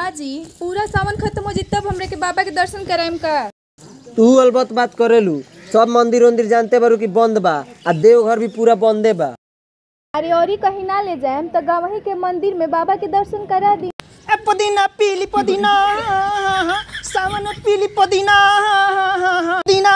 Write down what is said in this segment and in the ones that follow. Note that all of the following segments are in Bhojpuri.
हाँ जी पूरा सावन खत्म हो जी तब हमरे के बाबा के दर्शन कराएम का तू अलबत बात करेलू सब मंदिर उंदिर जानते बारू कि बंद बा आ देवघर भी पूरा बंदे बा अरे और ही कहीं ना ले जाएम तो गवही के मंदिर में बाबा के दर्शन करा दी ए पुदीना पीली पुदीना सावन में पीली पुदीना पुदीना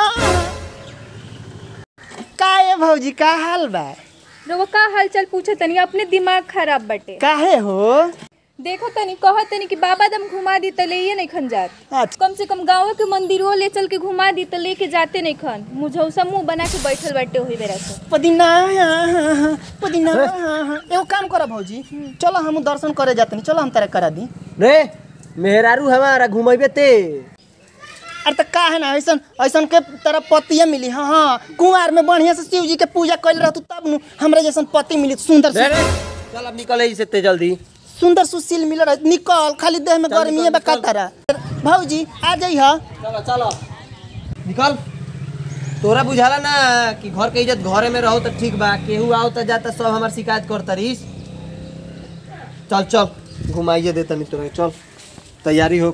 का है भौजी का हाल बा रोवा का हालचाल पूछे तनी अपने दिमाग खराब बटे काहे हो देखो तनी कहो तनी कि बाबा दम घुमा दी तो ले नहीं खन जात अच्छा कम से कम गाँव के मंदिरों ले चल के घुमा दी तो लेके जाते नहीं खन मुझौसा मुंह बना के बैठल बैठे हुई बेरा से पुदीना पुदीना एगो काम करा भौजी चलो हम दर्शन करे जाते नहीं चलो हम तेरा करा दी रे मेहरारू हमारा घुमेबे ते अरे तो का है ना ऐसन ऐसन के तरह पतिया मिली हाँ हाँ कुंवार में बढ़िया से शिव जी के पूजा कैल रहतू तब नु हमरा जैसन पति मिली सुंदर रे सु- रे चल अब निकल से ते जल्दी सुंदर सुशील मिल रहा निकल खाली देह में चल, गर्मी निकल, है का तारा भौजी आ जाइ हा चलो चलो निकल तोरा बुझाला ना कि घर के इज्जत घरे में रहो तो ठीक बा केहू आओ तो जाता सब हमार शिकायत करता रहीस चल चल घुमाइए देता नहीं तोरा चल तैयारी हो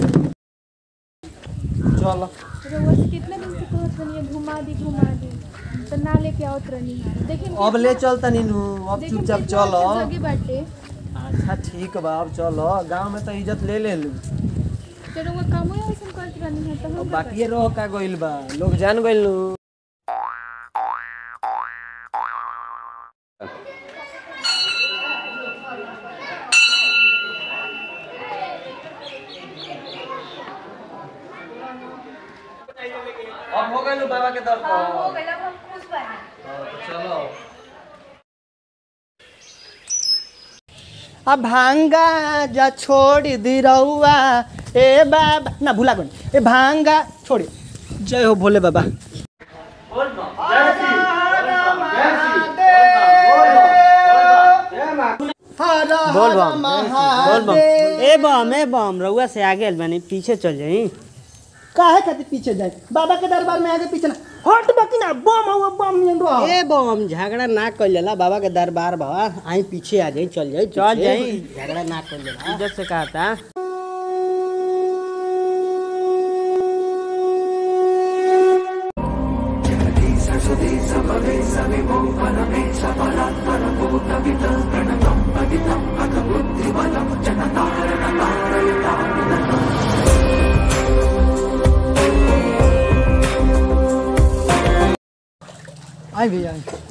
चल रोवा से कितना दिन से कहत रहनी है घुमा दी घुमा दी तो ना लेके आओ रहनी है देखिए अब ले चलता नीनू अब चुपचाप चल जगह बाटे अच्छा ठीक बा अब चलो गांव में तो इज्जत ले ले लू तो रोवा कामो ऐसा करत रहनी है तो अब हम बाकी रहो का गइल बा लोग जान गइल नु अब हो गइल बाबा के दर्शन हो गइल हम खुश बानी चलो अब भांगा जा छोड़ दी रउआ ए बाबा ना भुला गन ए भांगा छोड़ी जय हो भोले बाबा बोल बम बोल बम ए बम ए बम रउआ से आगे आइल बानी पीछे चल जाई काहे खातिर पीछे जाए बाबा के दरबार में आगे पीछे ना हट बाकी ना बम हुआ बम नियन रहो ए बम झगड़ा ना कइल जाला बाबा के दरबार बा आई पीछे आ जाई चल जाई चल जाई झगड़ा ना कइल जाला इज्जत से कहता आई भैया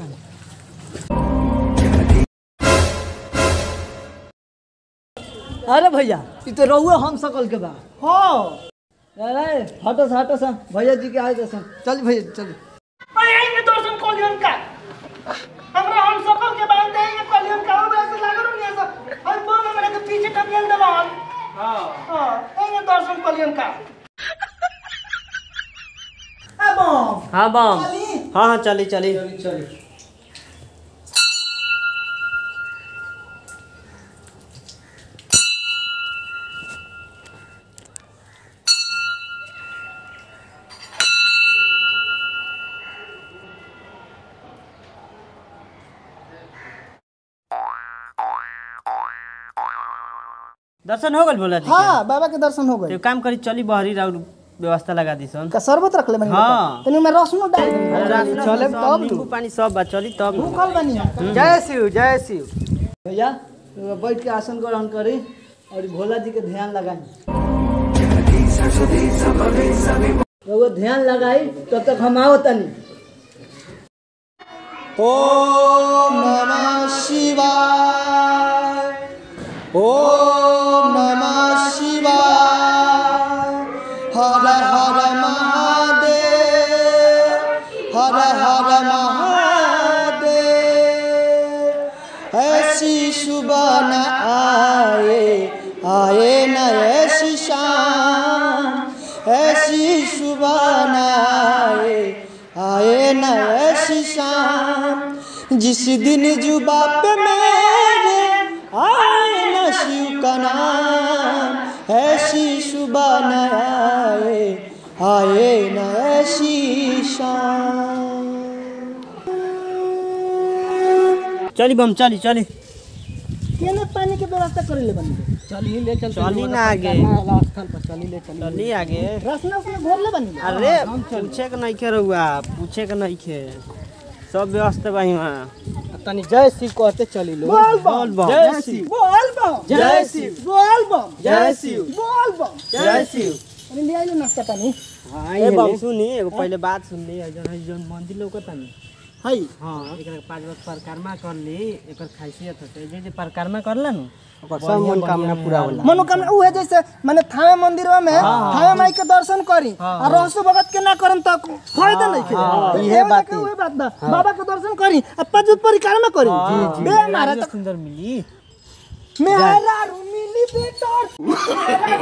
अरे भैया ई तो रहुए हम सकल के बा हो अरे हटो से हटो से भैया जी के आए तो सन चल भैया चल अरे आई में दर्शन कर लियन का हमरा हम सकल के बांध दे ये कलियन का हमरा से लागल नहीं ऐसा और बम हमरा के पीछे टपियन दबान हां हां आई में दर्शन कर लियन का ए बम हाँ बम चली हाँ हाँ चली चली दर्शन हो गल बोला जी हां बाबा के दर्शन हो के? गए तो काम करी चली बहरी राउर व्यवस्था लगा दी सन का शरबत रख ले मैंने हाँ। तनी में रसनो डाल दे चले तब नींबू पानी सब बा चली तब भूखल बनी जय शिव जय शिव भैया तो बैठ के आसन ग्रहण करी और भोला जी के ध्यान लगाई रहुआ ध्यान लगाई तब तक हम आओ तनी ओम नमः शिवाय ओम नमः शिवाय हर हर महादेव हर हर महादेव ऐसी सुबह न आए आए न ऐसी शाम ऐसी सुबह न आए आए न ऐसी शाम जिस दिन जुबा पे मेरे आए न शिव का नाम ऐसी सुबह न आए आए न ऐसी शाम चली बम चली चली केने पानी के व्यवस्था करे ले बनी चली ले चल चली ना आगे स्थल पर चली ले चली चली आगे रसना उसने घोर ले बनी अरे पूछे के नहीं खे रहुआ पूछे के नहीं खे सब व्यवस्था बा वहाँ तनी जय शिव कहते चली लो बोल बम बम। जय शिव बोल बम जय शिव बोल बम जय शिव बोल बम जय शिव अरे ले आइलो नाश्ता पानी हाँ ए बाबू सुनी एगो पहले बात सुन ली जन है जन मंदिर लौकता नी हाय हाँ एकरा के पांच बार परिक्रमा कर ली एकर खासियत होते जे जे परिक्रमा करला नु ओकर सब मनोकामना पूरा होला मनोकामना उ है जैसे माने थावे मंदिरवा में थावे माई के दर्शन करी आ रहसु भगत के ना करम त फायदा नहीं के हाँ, तो इहे एवं बात के है। उहे बात बा बाबा के दर्शन करी आ पजूत परिक्रमा करी बे मारा तो त सुंदर मिली मेरा मिली बेटा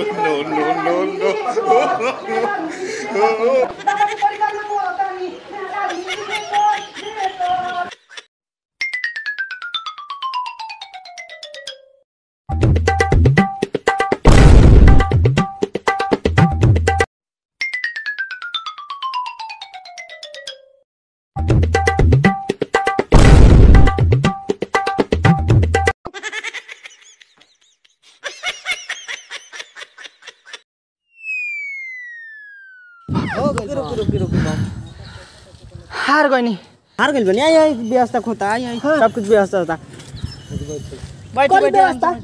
रुक रुक रुक रुक हार गइनी हार गइल बनी आई आई व्यवस्था होता आई आई सब कुछ व्यवस्था होता बैठ करी बैठ व्यवस्था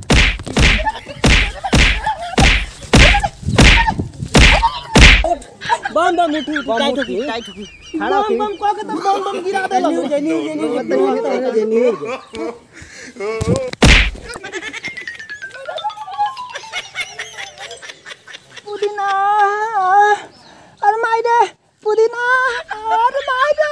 बम बम उठी उठी टाइट होकी टाइट होकी खड़ा बम होकी बम कह के तो बम बम गिरा दे न्यूज है न्यूज है न्यूज है न्यूज है पुदीना अरे माइडे पुदीना अरे माइडे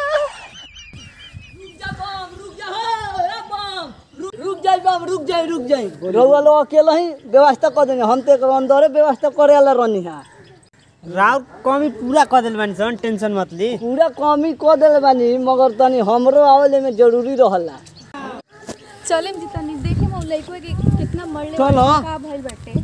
रुक जाई बम रुक जाई रुक जाई रउआ लोग अकेला ही व्यवस्था कर देंगे हम तो एक अंदरे व्यवस्था करे वाला रहनी है राउर कमी पूरा कर दिल बानी सन टेंशन मत ली पूरा कमी कर देले बानी मगर तनी हमरो आवेले में जरूरी रहला चले जी तनी देखे हम लइको के कितना मरले चलो। बाटे, का भइल बाटे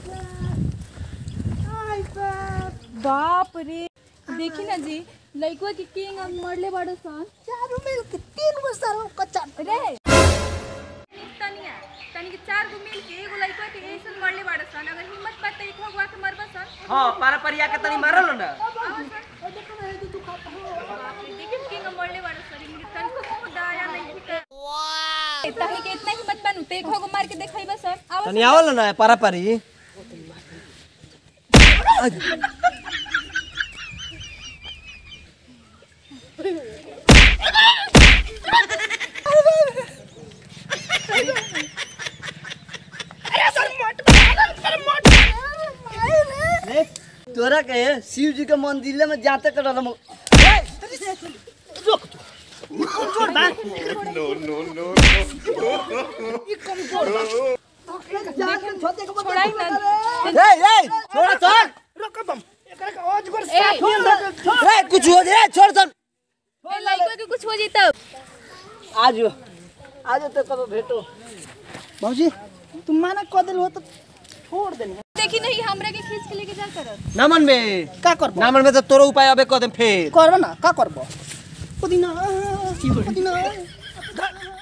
बाप रे देखी ना जी लइको के किंग अब मरले बाड़ो सन चारों मिल के तीन गो सर कच्चा रे तनिया तनी के चार गो मिल के एगो लइको के ऐसन मरले बाड़ो सन अगर हिम्मत बात त इथो गुआ के मरबा सन हाँ पारा परिया के तनी मारल ना देखिए किंग मरले बाड़ो सन इनके तन को को दया नहीं होता तनी के इतना हिम्मत बनू ते एगो गो मार के देखइबा सन आवा तनी आवल ना पारा परी तोरा के शिव जी के मंदिर में जाते कर रहल छोड़ाई ना ए ए छोड़ छोड़ रोक बम एकरा के आज गोर ए ए कुछ हो जाए छोड़ छोड़ ए लइको के कुछ हो जी तब आज आज तो कब भेटो भौजी तुम माना कह दिल हो तो छोड़ देनी देखी नहीं हमरा के खींच के लेके जा करत नामन में का करबो नामन में तो तोरो उपाय अबे कदम फेर करबो ना का करबो पुदीना पुदीना